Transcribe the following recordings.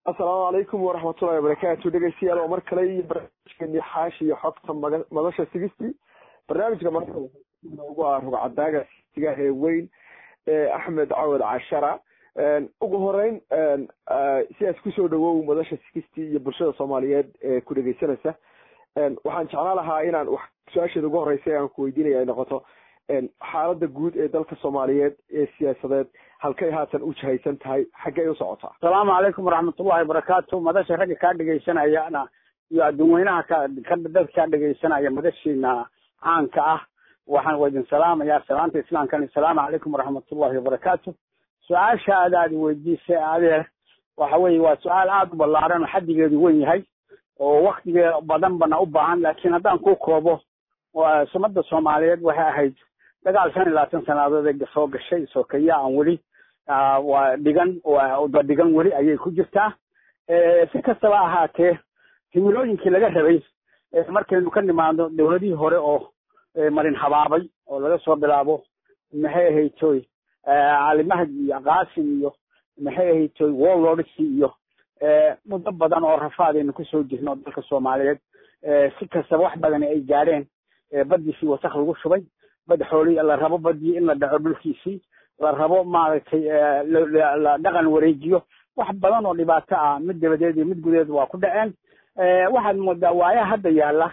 assalaamu calaykum waraxmatullahi wabarakaatu dhegeystayaal oo mar kale iyo barnaamijkeeni xaashi iyo xogta maga madasha sigistii barnaamijka marka ugu ah rugcadaaga sigaah ee weyn axmed cawad cashara ugu horeyn sidaas kusoo dhawow madasha sigistii iyo bulshada soomaaliyeed ee ku dhegeysanaysa waxaan jeclaan lahaa inaan wax su-aasheeda ugu horeysa aan ku weydiinaya ay noqoto xaalada guud ee dalka soomaaliyeed ee siyaasadeed halkay haatan u jahaysan tahay xaggey u socotaa asalaamu calaykum waraxmatullahi wabarakaatu madasha ragga kaa dhegaysanayana iyo adduun weynaha ka dadka kaa dhegaysanaya madashiina caanka ah waxaan idin salaamayaa salaanta islaamkan asalaamu calaykum waraxmatullahi wabarakaatu su-aasha aad aad weydiisay adeer waxa weye waa su-aal aada u ballaaran oo xaddigeedu wen yahay oo waktigee badan bana u baahan laakiin haddaan ku koobo sumada soomaaliyeed waxay ahayd dagaal shan iyo labaatan sannadood ee soo gashay sokeya aan weli waa dhigan ba dhigan weli ayay ku jirtaa si kastaba ahaatee himilooyinkii laga rabay markaynu ka nimaadno dowladihii hore oo marin habaabay oo laga soo bilaabo maxay ahaytoy cali mahdi iyo qaasim iyo maxay ahaytoy wolodsi iyo muddo badan oo rafaadaynu kusoo jirno dalka soomaaliyeed si kastaba wax badani ay gaadheen badiisii wasak lagu shubay bad xooli la rabo badii in la dhaco dhulkiisii la rabo maaragtay la dhaqan wareejiyo wax badan oo dhibaato ah mid dabadeed iyo mid gudeed waa ku dhaceen waxaad moodaa waayaha hadda yaalla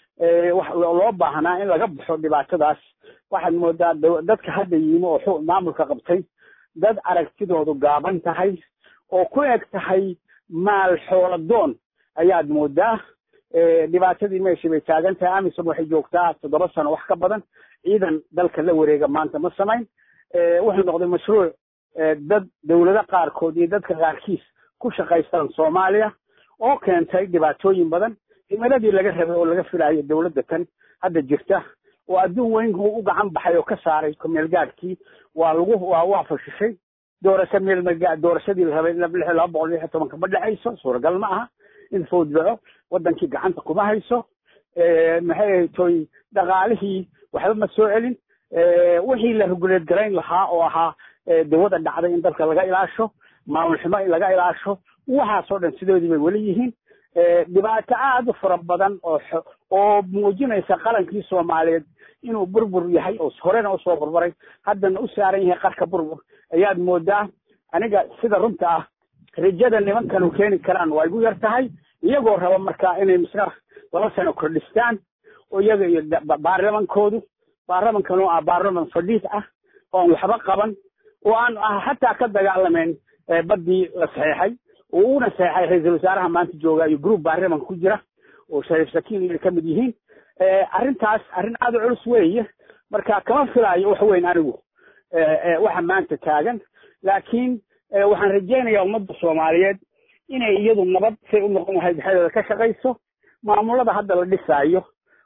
loo baahnaa in laga baxo dhibaatadaas waxaad moodaa dadka hadda yimi oo maamulka qabtay dad aragtidoodu gaaban tahay oo ku eg tahay maal xooladoon ayaad moodaa dhibaatadii meeshii bay taagan tahay amisom waxay joogtaa toddoba sano wax ka badan ciidan dalka la wareega maanta ma samayn wuxuu noqday mashruuc dad dowlado qaarkood iyo dadka qaarkiis ku shaqaystaan soomaaliya oo keentay dhibaatooyin badan himiladii laga rabay oo laga filayo dowladda tan hadda jirta oo adduun weynku u gacan baxay oo ka saaray kumeelgaadhkii waa lagu waa waa fashishay doorasho meelmega doorashadii la rabay laba boqol lix iyo tobanka ma dhexayso suuragal ma aha in fawd dhaco wadankii gacanta kuma hayso maxay ahaytoy dhaqaalihii waxba ma soo celin wixii la reguleed garayn lahaa oo ahaa dawada dhacday in dalka laga ilaasho maamul xumo in laga ilaasho waxaasoo dhan sidoodii bay weli yihiin dhibaato aada u fara badan oo oo muujinaysa qalankii soomaaliyeed inuu burbur yahay oo horena usoo burburay haddana u saaran yahay qarka burbur ayaad moodaa aniga sida runta ah rajada nimankanu keeni karaan waa igu yar tahay iyagoo raba markaa inay misna laba sano kordhistaan oo iyaga iyo baarlamankoodu baarlamankan oo ah baarlaman fadhiis ah oon waxba qaban oo aan xataa ka dagaalamayn baddii la saxeexay oo uuna saxeexay ra-iisul wasaaraha maanta jooga iyo group baarlamanka ku jira oo shariif sakiin inay ka mid yihiin arrintaas arrin aada u culus weeye marka kama filaayo wax weyn anigu waxa maanta taagan laakiin waxaan rajaynayaa ummadda soomaaliyeed inay iyadu nabad say u noqon lahayd dhexdeeda ka shaqayso maamulada hadda la dhisaayo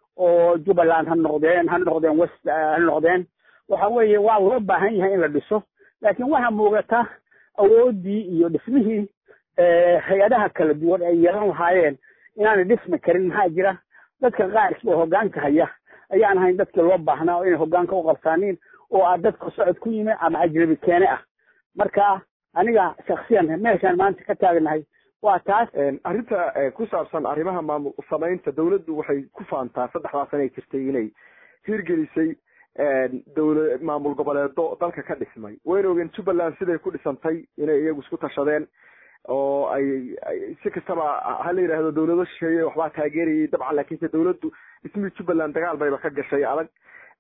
oo jubbaland ha noqdeen ha noqdeen west ha noqdeen waxa weeye waa loo baahan yahay in la dhiso laakiin waxaa muuqata awooddii iyo dhismihii hay-adaha kala duwan ay yeelan lahaayeen inaanay dhismi karin maxaa jira dadka qaarkii oo hoggaanka haya ayaan ahayn dadkii loo baahnaa oo inay hoggaanka u qabsaaniin oo ah dadka socod ku yimi ama ajnabi keene ah marka aniga shaksiyan meeshaan maanta ka taagnahay waa taas arrinta ku saabsan arrimaha maamul samaynta dawladdu waxay ku faantaa saddexdaa sana ay jirtay inay hirgelisay dawla maamul goboleedo dalka ka dhismay wayna ogeen jubbaland siday ku dhisantay inay iyagu isku tashadeen oo ay si kastaba ha la yidhaahdo dawlado shisheeye waxbaa taageerayay dabcan laakiinse dawladdu dhismihii jubbaland dagaal bayba ka gashay adag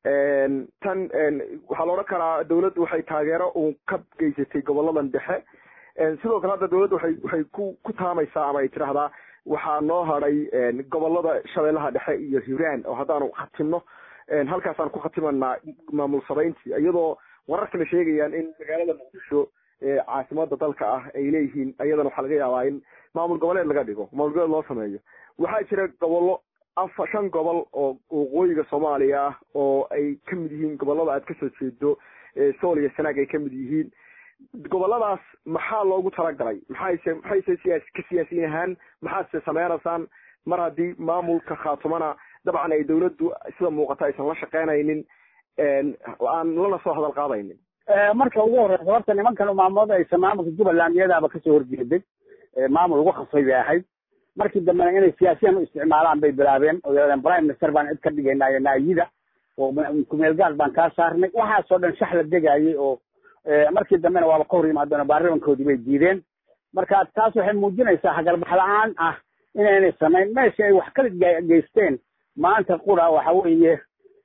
tan waxaa la odhan karaa dawladdu waxay taageero uun ka geysatay goboladan dhexe sidoo kale hadda dawladda waxay waxay ku ku taamaysaa ama ay tidhaahdaa waxaa noo hadhay gobolada shabeellaha dhexe iyo hiiraan oo haddaanu khatimno halkaasaan ku khatimanaa maamul sabayntii iyadoo wararkana sheegayaan in magaalada muqdisho caasimada dalka ah ay leeyihiin iyadana waxaa laga yaabaa in maamul goboleed laga dhigo maamul goboleed loo sameeyo waxaa jira gobollo afa shan gobol oo waqooyiga soomaaliya ah oo ay ka mid yihiin gobolada aad kasoo jeedo sool iyo sanaag ay ka mid yihiin goboladaas maxaa loogu talagalay maxayse maxayse siyaas ka siyaasiyin ahaan maxaadse sameynaysaan mar haddii maamulka khaatumana dabcan ay dawladdu sida muuqata aysan la shaqeynaynin aan lana soo hadal qaadaynin marka ugu horeysa horta nimankan maamulada aysan maamulka jubbaland iyadaaba kasoo horjeeday maamul lagu khasbay bay ahayd markii dambena inay siyaasiyan u isticmaalaan bay bilaabeen oo yidhahdeen prime minister baan cid ka dhigaynaayo naayida oo kumeel gaar baan kaa saarnay waxaasoo dhan shax la degaayay oo markii dambena waaba ka hor yimaadeen oo baarlamankoodii bay diideen marka taas waxay muujinaysaa hagarbax la-aan ah inaynay samayn meesha ay wax kala geysteen maanta qura waxa weeye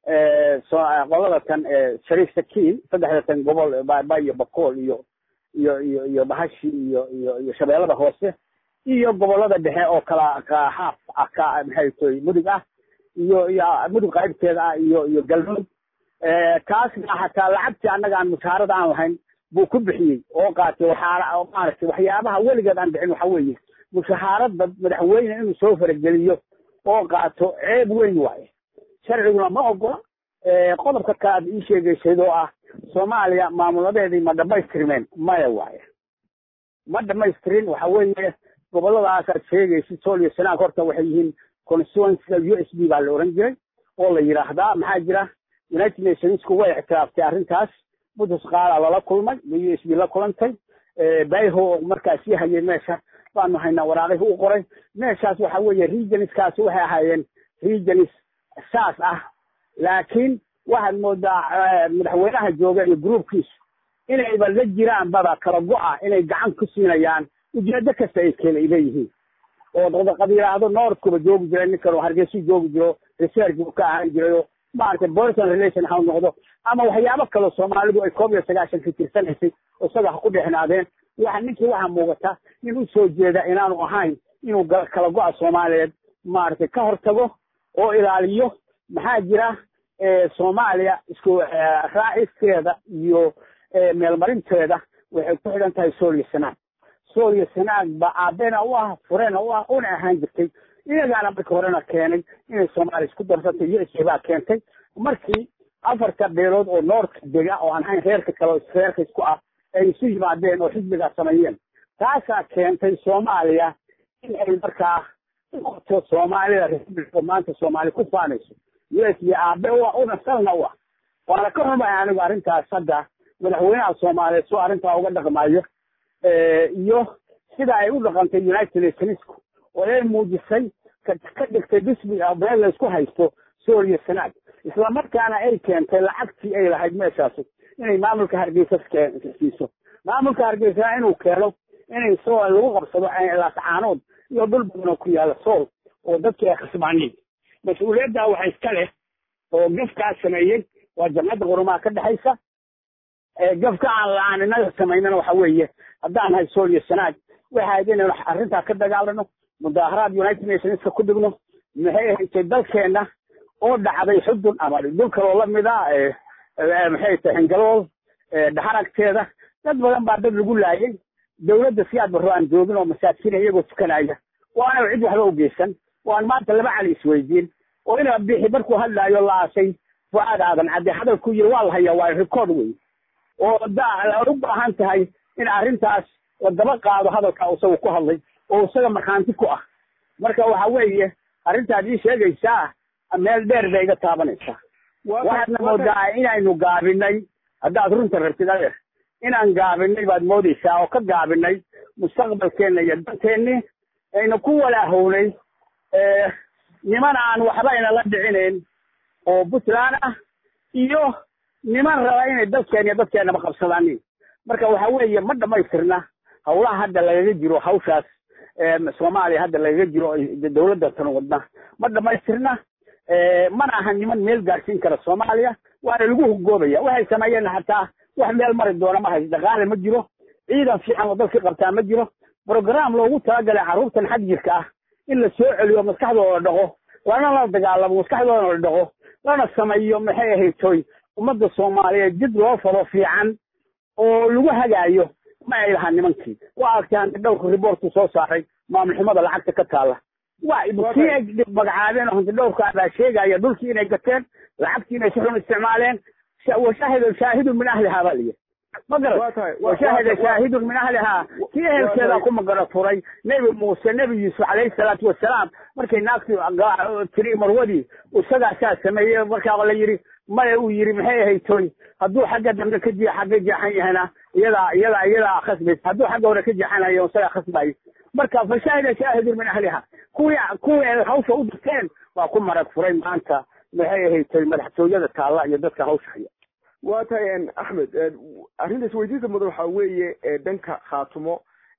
qolada tan shariif sakiin saddexda tan gobol baaba iyo bakool iyo iyo iyo iyo bahashi iyo iyo iyo shabeellada hoose iyo gobolada dhexe oo kala haaf ah ka maxay toy mudug ah iyo iyo mudug qaybteeda ah iyo iyo galmudug kaasna hataa lacagtii annaga aan mushaarada aan lahayn buu ku bixiyey oo qaatay waxaa maaragtay waxyaabaha weligeed aan bixin waxa weeye mushahaaradda madaxweyne inuu soo farageliyo oo qaato ceeb weyn waaye sharciguna ma ogola qodobka ka aad ii sheegaysad oo ah soomaaliya maamuladeedii ma dhamaystirmeen maya waaye ma dhamaystirin waxa weeye goboladaas aad sheegaysid sool iyo sanaag horta waxay yihiin constituencyga u s b baa la oran jiray oo la yidhaahdaa maxaa jira united nationsku way ictiraaftay arrintaas budus qaala lala kulmay u s b la kulantay bayho markaas sii hayay meesha baanu haynaa waraaqihii u qoray meeshaas waxa weeye regionskaasi waxay ahaayeen regions saas ah laakiin waxaad moodaa madaxweynaha jooga iyo groupkiisu inayba la jiraan baba kala go-a inay gacan ku siinayaan ujeedo kasta ay kale ay leeyihiin oo qabiilaado northkuba joogi jiray ninkan oo hargeysu joogi jiro research buu ka ahaan jiray oo maaragtay boyson relation ha noqdo ama waxyaabo kaleo soomaalidu ay koob iyo sagaashanka tirsanaysay oo isaga ha ku dhexnaadeen waxa ninkii waxaa muuqata nin u soo jeeda inaanu ahayn inuu kala go-a soomaaliyeed maaragtay ka hortago oo ilaaliyo maxaa jira soomaaliya isku raaciskeeda iyo meelmarinteeda waxay ku xidhan tahay sool iyo sanaag sool iyo sanaag ba aabena u ah furena u ah una ahaan jirtay iyagaana markii horena keenay inay soomaaliya isku darsantay u s a baa keentay markii afarta beelood oo noorka dega oo aan ahayn reerka kale oo reerka isku ah ay isu yimaadeen oo xisbigaa sameeyeen taasaa keentay soomaaliya in ay markaa uqoto soomaalida republic oo maanta soomaali ku faanayso u s b aabe u ah una salna u ah waana ka xumay anigu arrintaas hadda madaxweynaha soomaaliyeed soo arrintaa uga dhaqmayo iyo sida ay u dhaqantay united nationsku oo ay muujisay ka dhigtay bisbi ah meel laysku haysto sool iyo sanaag isla markaana ay keentay lacagtii ay lahayd meeshaasi inay maamulka hargeysa siiso maamulka hargeysana inuu keeno inay sool lagu qabsado laascaanood iyo dhul badan oo ku yaala sool oo dadkii ay khasbaaniin mas-uuliyadda waxa iska leh oo gafkaa sameeyey waa jamcadda qurumaha ka dhexaysa gafka aan la-aan inaga samaynana waxa weeye haddaan nahay sool iyo sanaag waxay ahayd inaynu arrintaa ka dagaalano mudaaharaad united nationska ku dhigno maxay ahaysay dalkeenna oo dhacday xudun ama dhul kaloo lamid a maxay tahay xingalool dhaxaragteeda dad badan baa dad lagu laayay dawladda siyaad barro aan joogin oo masaakiina iyagoo tukanaya oo aanay cid waxba ugeysan oo aan maanta laba cali isweydiin oo ina bixi markuu hadlaayo la aasay fuaad aadan cadde hadalku yiri waa la hayaa waa record wey oo da u baahan tahay in arrintaas la daba qaado hadalka isaga ku hadlay oo isaga markhaanti ku ah marka waxa weeye arrintaad ii sheegaysaa meel dheer bay iga taabanaysaa waxaadna moodaa inaynu gaabinay haddaad runta rabtid adeer inaan gaabinay baad moodaysaa oo ka gaabinay mustaqbalkeenna iyo danteenni ayna ku walaahownay niman aan waxba inala dhicinayn oo puntland ah iyo niman raba inay dadkeen iyo dadkeenaba qabsadaanin marka waxa weeye ma dhamaystirna hawlaha hadda lagaga jiro hawshaas soomaaliya hadda lagaga jiro dawladda tan wadna ma dhamaystirna mana aha niman meel gaadhsiin kara soomaaliya waana lagu hugoobaya waxay sameeyeen hataa wax meel mari doona ma hayso dhaqaale ma jiro ciidan fiican oo dalka qabtaa ma jiro brogram loogu talagalay carruurtan xag jirka ah in la soo celiyo maskaxdooda dhaqo lana la dagaalamo maskaxdoodana la dhaqo lana sameeyo maxay ahayd toy ummadda soomaaliyeed jid loo falo fiican oo lagu hagaayo ma ay lahaa nimankii waa arkaan dhowrka riboortu soo saaray maamul xumada lacagta ka taala waa kii ay magacaabeen oo hanti dhowrka baa sheegaya dhulkii inay gateen lacagtii inay si xun isticmaaleen washahida shaahidun min ahlihaa baa layidhi ma garat washahida shaahidun min ahlihaa kii ehelkeeda ku magara furay nebi muuse nebi yuusuf calayhi salaatu wasalaam markay naagtii tiri marwadii isagaasaa sameeyey markaa la yidhi maya uu yidhi maxay ahayd toy hadduu xagga dambe ka jia xagga jeexan yahana iyadaa iyadaa iyadaa khasbaysa hadduu xagga hore ka jeexanayo isagaa khasbayo marka fashaahida shaahidun min ahliha kuwii kuwii ay hawsha u dirteen waa ku marag furay maanta maxay ahayd madaxtooyada taalla iyo dadka hawsha haya waa tahay axmed arrinta isweydiinta mudan waxaa weeye dhanka khaatumo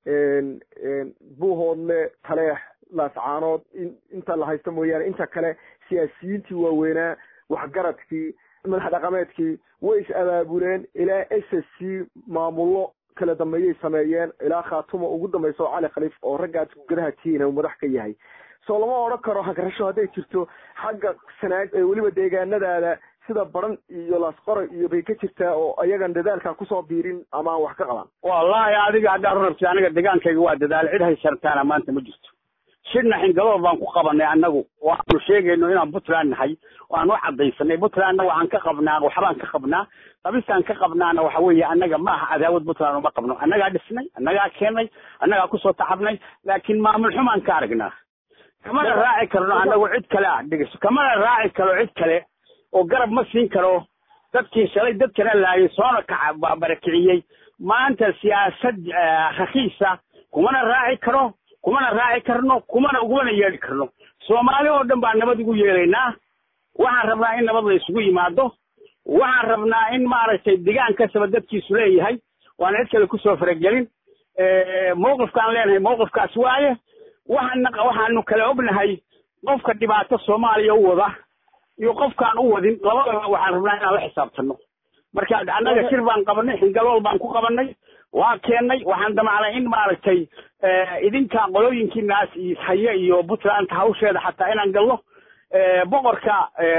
buuhoodle taleex laascaanood inta la haysto mooyaane inta kale siyaasiyiintii waaweynaa waxgaradkii madax dhaqameedkii way is abaabuleen ilaa s s c maamullo kala dambeeyay sameeyeen ilaa khaatumo ugu dambayso cali khaliif oo raggaas gudadaha tiina uu madax ka yahay soo lama odhan karo hagrasho hadday jirto xagga sanaag ee weliba deegaanadaada sida baran iyo laasqoray iyo bay ka jirtaa oo ayagan dadaalkaa kusoo biirin ama aan wax ka qaban wallahi adiga haddaad rabti aniga degaankayga waa dadaal cid haysartaana maanta ma jirto shirna xingadood baan ku qabanay annagu waxaanu sheegayno inaan puntland nahay waan u cadaysanay puntlandna waxaan ka qabnaa waxbaan ka qabnaa qabistaan ka qabnaana waxa weeye annaga ma aha cadaawad puntland uma qabno annagaa dhisnay annagaa keenay annagaa kusoo tacabnay laakiin maamul xumaan ka aragnaa kamana raaci karno annagu cid kale ah dhegeyso kamana raaci karo cid kale oo garab ma siin karo dadkii shalay dadkana laayay soona kaca barakiciyey maanta siyaasad rakiisa kumana raaci karo kumana raaci karno kumana ugumana yeedhi karno soomaali oo dhan baan nabad ugu yeelaynaa waxaan rabnaa in nabad la isugu yimaado waxaan rabnaa in maaragtay degaan kastaba dadkiisu leeyahay waan cid kale kusoo faragelin mawqifkaan leenahay mawqifkaas waaye waxaan waxaanu kala ognahay qofka dhibaato soomaaliya u wada iyo qofkaan u wadin labadaba waxaan rabnaa inaan la xisaabtano marka annaga shir baan qabanay xingalool baan ku qabanay waa keennay waxaan damacnay in maaragtay idinka qolooyinkiinaas haye iyo puntland hawsheeda xataa inaan galno boqorka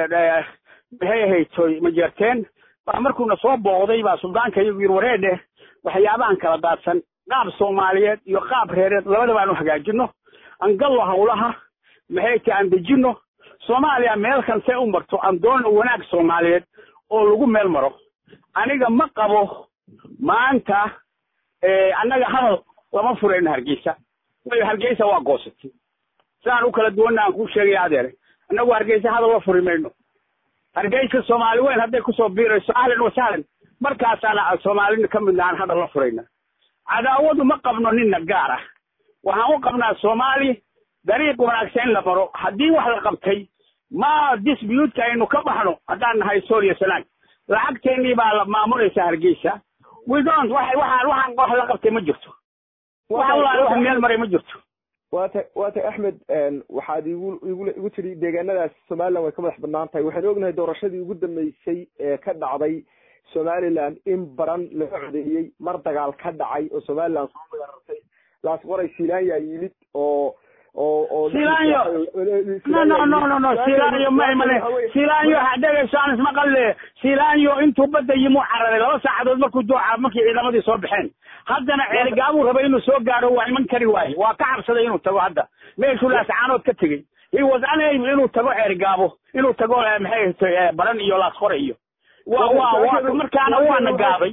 maxay ahaytoy majeerteen baa markuuna soo booqday baa suldaanka iyagu yir wareedhe waxyaabahan kala daadsan qaab soomaaliyeed iyo qaab reereed labadaba aan u hagaajino aan gallo hawlaha maxay tahay aan dejino soomaaliya meel kalse u marto aan doono wanaag soomaaliyeed oo lagu meel maro aniga ma qabo maanta annaga hadal lama furayno hargeysa wayo hargeysa waa goosatay sidaan u kala duwanna aan kuu sheegaya adeere annagu hargeysa hadal la furi mayno hargeysa soomaali weyn hadday kusoo biirayso ahlan wa sahlan markaasaana soomaalina ka midna aan hadal la furayna cadaawadu ma qabno nina gaar ah waxaan u qabnaa soomaali dariiq wanaagsan in la maro haddii wax la qabtay ma dispuutka aynu ka baxno haddaan nahay sooriya sanaag lacagteennii baa la maamulaysa hargeysa we don't waxa waxaan waxaan wax la qabtay ma jirto wax walaal wax meel maray ma jirto waata waata axmed waxaad igu igu igu tidhi deegaanadaas somaliland way ka madax banaan tahay waxaynu ognahay doorashadii ugu dambeysay ee ka dhacday somaliland in baran laga codeeyey mar dagaal ka dhacay oo somaliland soo weerartay laas qoray silaanya yimid oo oo oo silaanyo no no no no no silaanyo ma imane silaanyo hadhegayso aan isma qalle silaanyo intuu badda yimuu cararay laba saacadood markuu dooca markii ciidamadii soo baxeen haddana ceerigaabuu rabay inuu soo gaaro waa iman kari waaye waa ka cabsaday inuu tago hadda meeshuu laascaanood ka tegey he was unable inuu tago ceerigaabo inuu tago maxay baran iyo laasqore iyo wa wa wa markaana waana gaaday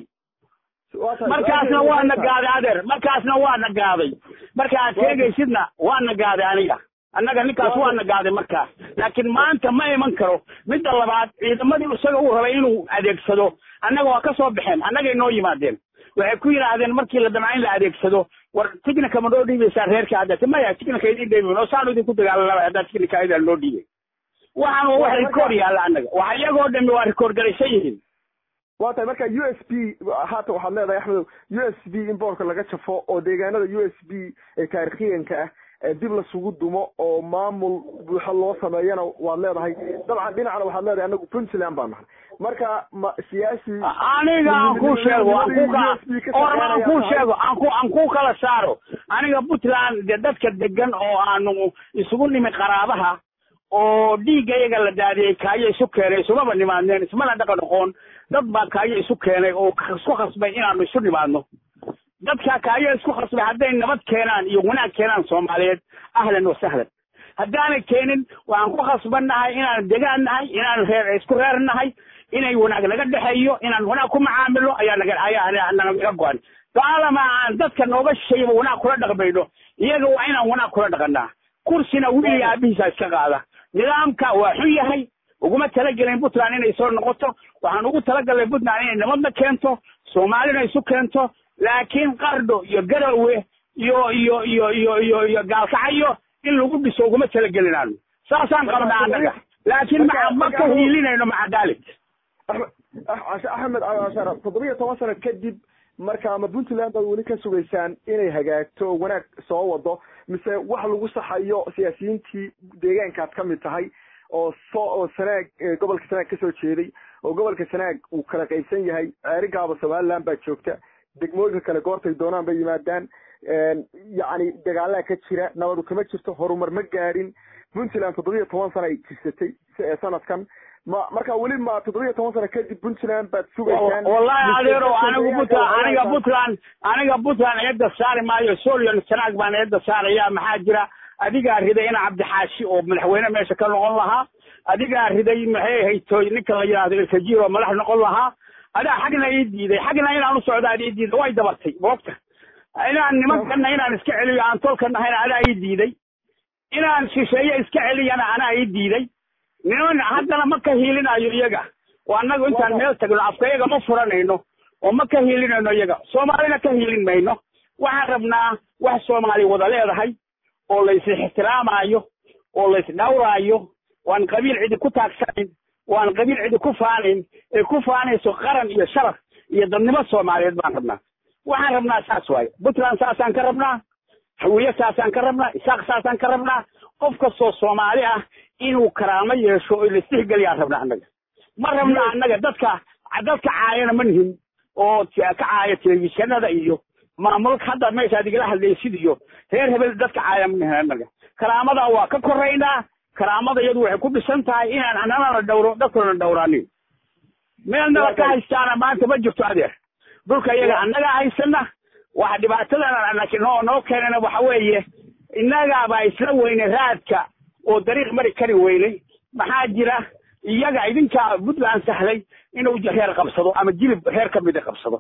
markaasna waana gaaday adeer markaasna waana gaaday marka aad sheegaysidna waana gaaday aniga annaga ninkaas waana gaaday markaas laakiin maanta ma iman karo midda labaad ciidamadii isaga uu rabay inuu adeegsado annaga waa ka soo baxeen annagay noo yimaadeen waxay ku yidhaahdeen markii la damca in la adeegsado war tignika ma noo dhiibaysaa reerka hadda maya tignika idin dhiibay oo saanu idinku dagaalanaba haddaa tignika ayada noo dhiibay waxaan waa wax rikoor yaalla annaga waxa iyagoo dhami waa rikoor garaysan yihiin waa tahay marka u s b haatan waxaad leedahay axmedow u s b in boorka laga jafo oo deegaanada u s b ee taarikhiyanka ah dib lasugu dumo oo maamul buuxo loo sameeyana waad leedahay dabcan dhinacna waxaad leedahay anagu puntland baan nahay marka ma siyaasi aniga aan ku sheego aan ku ka orma aan ku sheego aan ku aan ku kala saaro aniga puntland de dadka degan oo aanu isugu nimi qaraabaha oo dhiigga iyaga la daadiyey kaayo isu keenay isumaba nimaadneen ismana dhaqan aqoon dad baa kaayo isu keenay oo isku khasbay inaanu isu nimaadno dadka kaayo isku khasbay hadday nabad keenaan iyo wanaag keenaan soomaaliyeed ahlan wa sahlan haddaanay keenin waxaan ku khasbannahay inaan degaan nahay inaan reer isku reer nahay inay wanaag naga dhexeeyo inaan wanaag ku macaamilo ayaa naga ayaa naga go-an gaalama aan dadka nooga shayba wanaag kula dhaqmayno iyaga waa inaan wanaag kula dhaqanaa kursina wiil aabihiisa iska qaada nidaamka waa xun yahay uguma talagelin puntland inay soo noqoto waxaan ugu talagalnay puntland inay nabadna keento soomaalina isu keento laakiin qardho iyo garowe iyo iyo iyo iyo iyo iyo gaalkacyo in lagu dhiso uguma talagelinaano saasaan qabnaa annaga laakiin ma ma ka hiilinayno maca dalik axmed ashar toddobiyo toban sano kadib marka ma puntland baad weli ka sugaysaan inay hagaagto oo wanaag soo wado mise wax lagu saxayo siyaasiyiintii deegaankaad ka mid tahay oo soo oo sanaag gobolka sanaag kasoo jeeday oo gobolka sanaag uu kala qaybsan yahay ceerigaaba somaliland baa joogta degmooyinka kale goortay doonaan bay yimaadaan yacni dagaalaa ka jira nabadu kama jirto horumar ma gaadhin puntland toddobiyo toban sano ay jirsatay sanadkan ma marka weli ma toddobiyo toban sano kadib puntland baad sugaysaan wallahi adeero anigu puntland aniga puntland aniga puntland eedda saari maayo solion sanaag baan eedda saaraya maxaa jira adigaa riday ina cabdixaashi oo madaxweyne meesha ka noqon lahaa adigaa riday maxay haytoy ninka la yidhahdo ilkajiir oo madax noqon lahaa adaa xagna ii diiday xagna inaan u socdaan ii diiday way dabartay moogta inaan nimankana inaan iska celiyo aan tolka nahayna adaa ii diiday inaan shisheeye iska celiyana anaa ii diiday niman haddana ma ka hiilinayo iyaga oo annagu intaan meel tagno afka iyaga ma furanayno oo ma ka hiilinayno iyaga soomaalina ka hiilin mayno waxaan rabnaa wax soomaali wada leedahay oo lays ixtiraamayo oo lays dhawraayo waan qabiil cidi ku taagsanayn waan qabiil cidi ku faanayn ee ku faanayso qaran iyo sharaf iyo dadnimo soomaaliyeed baan rabnaa waxaan rabnaa saas waaye puntland saasaan ka rabnaa hawiye saasaan ka rabnaa isaaq saasaan ka rabnaa qof kastoo soomaali ah inuu karaamo yeesho oo laistixgeliyaan rabnaa annaga ma rabna annaga dadka dadka caayana ma nihin oo ka caaya telefishinada iyo maamulka hadda meeshaad igala hadlaysid iyo reer hebel dadka caaya ma nihin annaga karaamada waa ka koraynaa karaamada iyadu waxay ku dhisan tahay inaan annana la dhawro dadkuna dhawraanin meelnaba ka haystaana maanta ma jirto adeer dhulka iyaga annaga haysana waxa dhibaatadan noo noo keenana waxa weeye innagaabaa isla weyne raadka oo dariiq mari kari weynay maxaa jira iyaga idinkaa puntland sahlay inuu reer qabsado ama jilib reer ka mida qabsado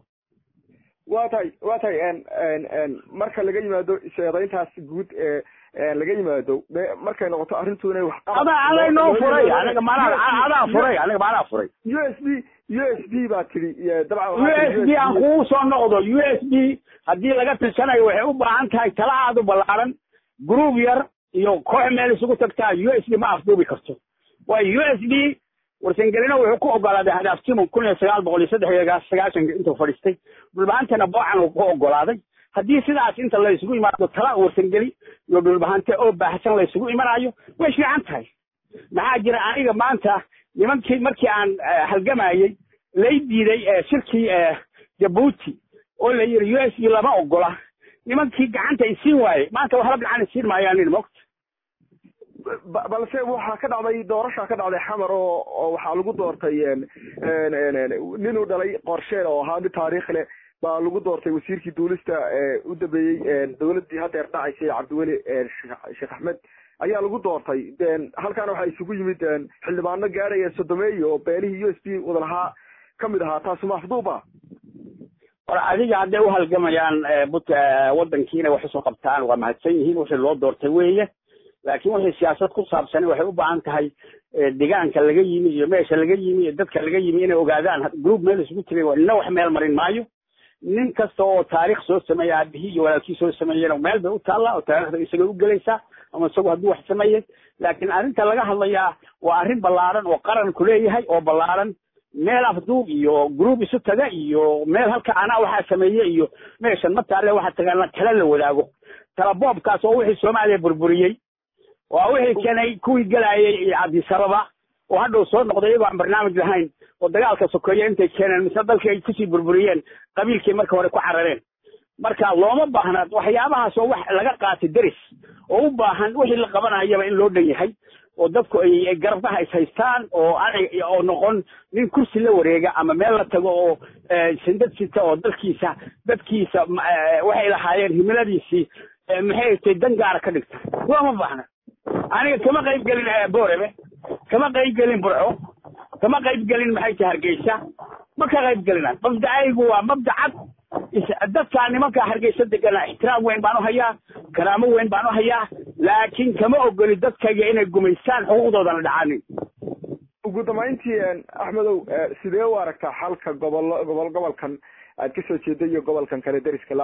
wa tahay wa tahay marka laga yimaado sheedayntaas guud ee laga yimaado markay noqoto arrintu inay wax ada aday noo furay aniga maanaa adaa furay aniga maanaa furay u s b u s b baa tidhi dabcan u s b aan kugu soo noqdo u s b haddii laga tirsanayo waxay u baahan tahay tala aad u ballaaran group yar iyo koox meel isugu tagtaa u s b ma afduubi karto waayo u s b warsangelino wuxuu ku ogolaaday hadaaftimu kun iyo sagaal boqol iyo saddex iyo sagaashanka intuu fadhiistay dhulbahantana boocan uu ku ogolaaday haddii sidaas inta la isugu imaado tala warsangeli iyo dhulbahante oo baahsan la isugu imanayo way fiican tahay maxaa jira aniga maanta nimankii markii aan halgamayey lay diiday shirkii jabuuti oo la yidhi u s b lama ogola nimankii gacanta isiin waayey maanta waxba gacan isiin maayaanin mogta balse waxaa ka dhacday doorashaa ka dhacday xamar oo oo waxaa lagu doortay ninuu dhalay qorsheel oo ahaa mid taariikh leh baa lagu doortay wasiirkii duulista u dambeeyey dowladdii haddeer dhacaysay cabdiweli sheekh axmed ayaa lagu doortay halkaana waxaa isugu yimid xildhibaano gaaraya sodomeeyo oo beelihii u s b wada lahaa kamid ahaa taasu maafduuba war adiga hadday u halgamayaan but waddankiina wax usoo qabtaan waa mahadsan yihiin wixii loo doortay weeye laakiin wixii siyaasad ku saabsani waxay u baahan tahay degaanka laga yimi iyo meesha laga yimi iyo dadka laga yimi inay ogaadaan group meel isugu tegay nina wax meel marin maayo nin kasta oo taariikh soo sameeya aabihii iyo walaalkii soo sameeyena meel bay u taallaa oo taariikhda isagay u gelaysaa ama isagu hadduu wax sameeyey laakiin arrinta laga hadlayaa waa arrin ballaaran oo qaranku leeyahay oo ballaaran meel afduub iyo group isu taga iyo meel halka anaa waxaa sameeye iyo meeshan ma taalle waxaa tagaana tala la wadaago tala boobkaas oo wixii soomaaliya burburiyey waa wixii keenay kuwii gelaayay cabdisababa oo hadhow soo noqday iyagoo aan barnaamij lahayn oo dagaalka sokeeye intay keeneen mise dalkii ay kusii burburiyeen qabiilkii marka hore ku carareen marka looma baahna waxyaabahaas oo wax laga qaatay deris oo u baahan wixii la qabanayaba in loo dhan yahay oo dadku ay garbaha is haystaan oo aanay oo noqon nin kursi la wareega ama meel la tago oo sindad sita oo dalkiisa dadkiisa waxay lahaayeen himiladiisii maxay tay dan gaara ka dhigta looma baahna aniga kama qayb gelin boorebe kama qayb gelin burco kama qayb gelin maxay tahay hargeysa ma ka qayb gelina mabdacaygu waa mabdacad dadkaa nimanka hargeysa degana ixtiraam weyn baan u hayaa karaamo weyn baan u hayaa laakiin kama ogoli dadkayga inay gumaystaan xuquuqdoodana dhacaanin ugu dambayntii axmedow sidee u aragtaa xalka gobolo gobol gobolkan aad kasoo jeeday iyo gobolkan kale deriska la-ah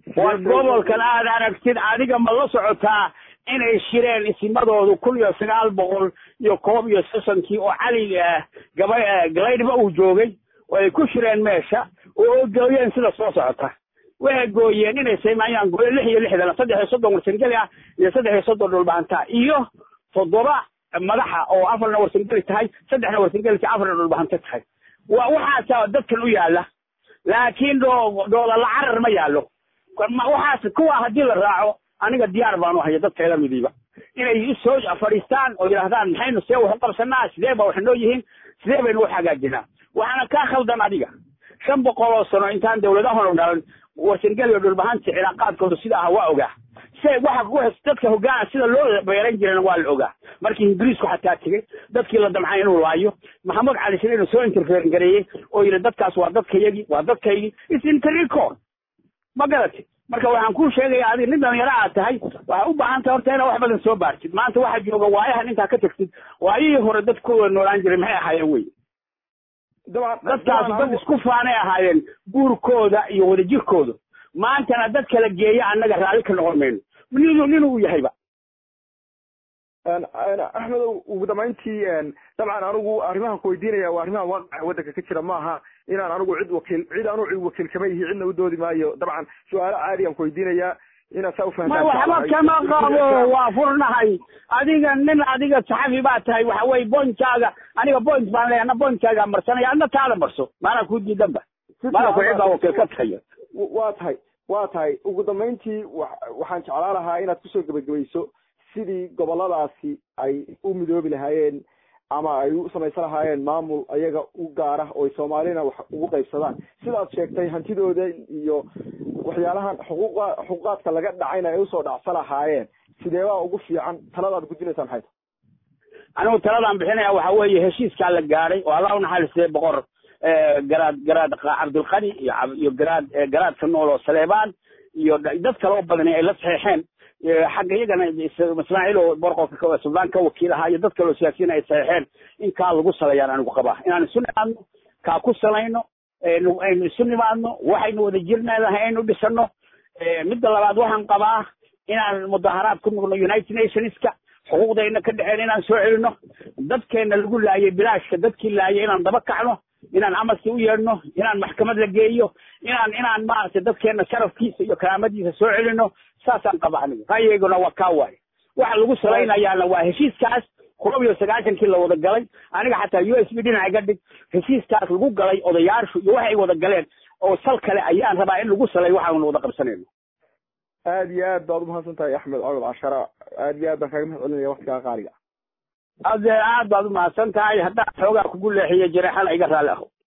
war gobolkan aad aragtid adiga ma la socotaa inay shireen isimadoodu kun iyo sagaal boqol iyo koob iyo sosonkii oo cali gaba galaydhba uu joogay oo ay ku shireen meesha oo gooyeen sida soo socota waxay gooyeen inay sameeyaan gooyo lix iyo lixdan saddex iyo soddon warsangeli ah iyo saddex iyo soddon dhulbaanta iyo toddoba madaxa oo afarna warsangeli tahay saddexna warsangeli tahay afarna dhulbahanta tahay wa waxaasa dadkan u yaala laakiin doo doolala carar ma yaalo waxaas kuwa haddii la raaco aniga diyaar baanu haya dadkeeda midiiba inay soo fadhiistaan oo yidhaahdaan maxaynu see wax u qabsanaa sidee ba wax noo yihiin sidee baynu wax hagaajinaa waxaana kaa khaldan adiga shan boqol oo sano intaan dawladahanu dhalan warsangeli oo dhulbahanta cilaaqaadkooda sida aha waa ogaa se waxa dadka hogaana sida loo beeran jirana waa la ogaa markii ingiriisku xataa tegey dadkii la damcay inuu laayo maxamed cali sine inuu soo interferen gareeyey oo yidhi dadkaas waa dadkayagii waa dadkaygii is interrecord ma garati marka waxaan kuu sheegaya adi nin dhalinyaro aad tahay waxay u baahan tahay horta inaa wax badan soo baartid maanta waxaa jooga waayahan intaa ka tagtid waayihii hore dad ku noolaan jiray maxay ahaayeen wey dadkaasi dad isku faanay ahaayeen guurkooda iyo wadajirkooda maantana dad kala geeya annaga raalli ka noqon mayno ninu ninuu yahayba axmedow ugu dambayntii dabcan anigu arrimahan ku weydiinaya waa arrimaha waaqaca waddanka ka jira maaha inaan anigu cid wakiil cid anu cid wakiil kama yihi cidna u doodi maayo dabcan su-aalo caadiyan ku weydiinayaa inaad saa ufahantaan waxba kama qabo waa furnahay adiga nin adiga saxafi baa tahay waxa weye bointkaaga aniga point baan leeya ana bointkaaga marsanaya adna taada marso maanaa kuu diidanba maana ku cidbaa wakiil ka tahayo waa tahay waa tahay ugu dambayntii waxaan jeclaan lahaa inaad kusoo gebagabayso sidii goboladaasi ay u midoobi lahaayeen ama ay u samaysan lahaayeen maamul ayaga u gaara oo ay soomaalina wax ugu qaybsadaan sidaad sheegtay hantidooda iyo waxyaalahan xuquuqa xuquuqaadka laga dhacayna ay usoo dhacsan lahaayeen sideebaa ugu fiican taladaad gudinaysaa maxay tahay anigu taladaan bixinaya waxa weeye heshiiskaa la gaadhay oo allah unaxariistay boqor garaad garaad cabdulqani iyo iyo garaad garaadka nool oo saleebaan iyo dad kale oo badani ay la saxeexeen xagga iyagana ismaaciil oo borqolka suldaan ka wakiil ahaa iyo dad kale oo siyaasiyiin ay saxeexeen in kaa lagu salayaan anigu qabaa inaan isu nimaadno kaa ku salayno aynu isu nimaadno waxaynu wada jirnadahay aynu dhisano midda labaad waxaan qabaa inaan mudaharaad ku noqno united nationska xuquuqdayna ka dhexeen inaan soo celino dadkeena lagu laayay bilaashka dadkii laayay inaan daba kacno inaan amarkii u yeedhno inaan maxkamad la geeyo inaan inaan maaragtay dadkeena sharafkiisa iyo karaamadiisa soo celino saasaan qaba anigu ra'yigayguna waa kaa waaye waxa lagu salaynayaana waa heshiiskaas koob iyo sagaashankii la wada galay aniga xataa u s b dhinaca iga dhig heshiiskaas lagu galay odayaashu iyo waxay wada galeen oo sal kale ayaan rabaa in lagu salay waxaanu wada qabsanayno aad iyo aad baad umahadsan tahay axmed cawad cashara aad iyo aad baan kaaga mahad celinaya waktigaa qaaliga ade aad baad umahadsan tahay haddaan xoogaa kugu leexiyo jareexana iga raalli aho